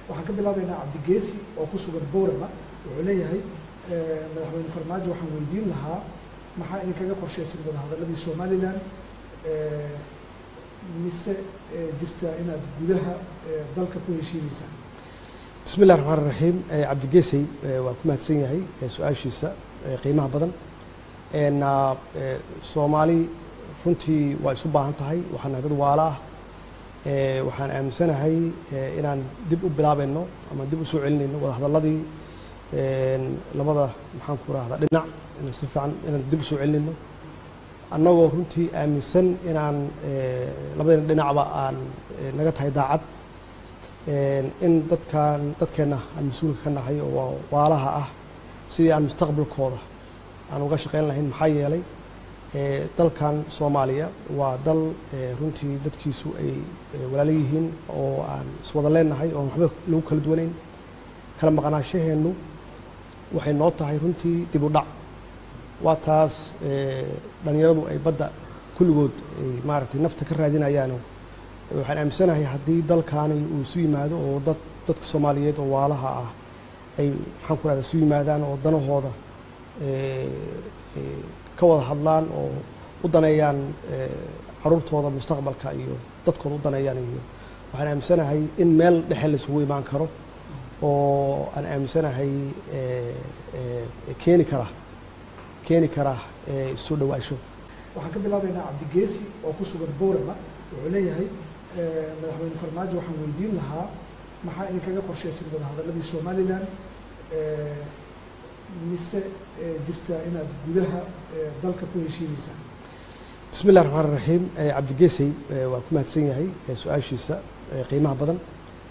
waxaan ka bilaabaynaa cabdigeesi oo ku sugan boorama wuxuu leeyahay madaxweyne farmaajo waxaan weydiin lahaa maxaa idinkaga qorshaysan wadahadaladii somalilan mise jirtaa inaad gudaha dalka ku heshiineysaan bismi illahi raxmaan raxiim cabdigeesey waa ku mahadsan yahay su-aashiisa qiimaha badan soomaali runtii waa isu baahan tahay waxaan nahay dad waala ah waxaan aaminsanahay inaan dib u bilaabayno ama dib u soo celinayno wadahadaladii labada maxaan ku rahdaa dhinac inaan si fiican inaan dib u soo celinayno annagoo runtii aaminsan inaan labadayna dhinacba aan naga tahay daacad in dadkan dadkeenna aan mas-uulka ka nahay oo waalaha ah sidii aan mustaqbalkooda aan uga shaqayn lahayn maxaa yeelay dalkan soomaaliya waa dal runtii dadkiisu ay walaalo yihiin oo aan iswada leenahay oo waxba lagu kala duwanayn kala maqnaashaheennu waxay noo tahay runtii dib u dhac waa taas dhalinyaradu ay badda kulligood ay maaragtay nafta ka raadinayaano waxaan aaminsanahay haddii dalkaani uu isu yimaado oo dad dadka soomaaliyeed oo waalaha ah ay maxaan ku rahda isu yimaadaan oo danahooda ka wada hadlaan oo u daneeyaan caruurtooda mustaqbalka iyo dadkooda u daneeyaan iyo waxaan aaminsanahay in meel dhexe laisugu imaan karo oo aan aaminsanahay keeni kara keeni kara isu dhawaasho waxaan ka bilaabaynaa cabdigeesi oo ku sugan boorama wuxuu leeyahay madaxweyne farmaajo waxaan weydiin lahaa maxaa idinkaga qorshaysan wadahadaladii somalilan mise jirtaa inaad gudaha dalka ku heshiineysaan bismi illahi raxmaan raxiim cabdigeesey waa ku mahadsan yahay su-aashiisa qiimaha badan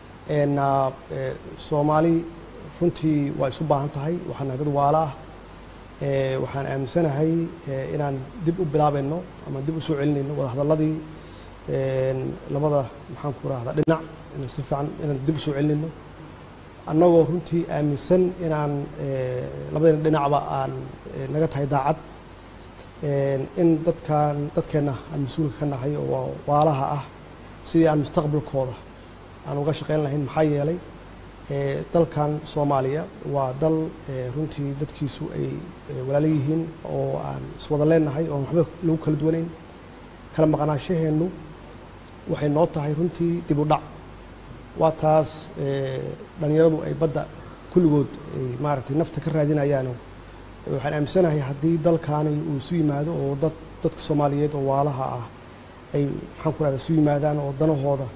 soomaali runtii waa isu baahan tahay waxaan nahay dad waala ah waxaan aaminsanahay inaan dib u bilaabayno ama dib u soo celinayno wadahadaladii labada maxaan ku rahdaa dhinac inaan si fiican inaan dib u soo celinayno annagoo runtii aaminsan inaan labadayna dhinacba aan naga tahay daacad in dadkan dadkeenna aan mas-uulka ka nahay oo waalaha ah sidii aan mustaqbalkooda aan uga shaqayn lahayn maxaa yeelay dalkan soomaaliya waa dal runtii dadkiisu ay walaalo yihiin oo aan iswada leenahay oo waxba lagu kala duwanayn kala maqnaashaheennu waxay noo tahay runtii dib u dhac waa taas dhalinyaradu ay badda kulligood ay maaragtay nafta ka raadinayaano waxaan aaminsanahay haddii dalkaani uu isu yimaado oo dad dadka soomaaliyeed oo waalaha ah ay maxaan ku rahda isu yimaadaan oo danahooda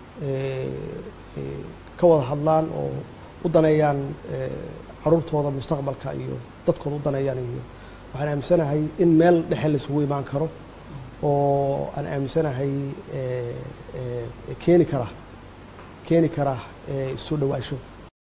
ka wada hadlaan oo u daneeyaan caruurtooda mustaqbalka iyo dadkooda u daneeyaan iyo waxaan aaminsanahay in meel dhexe laisugu imaan karo oo aan aaminsanahay keeni kara keeni kara isu dhawaasho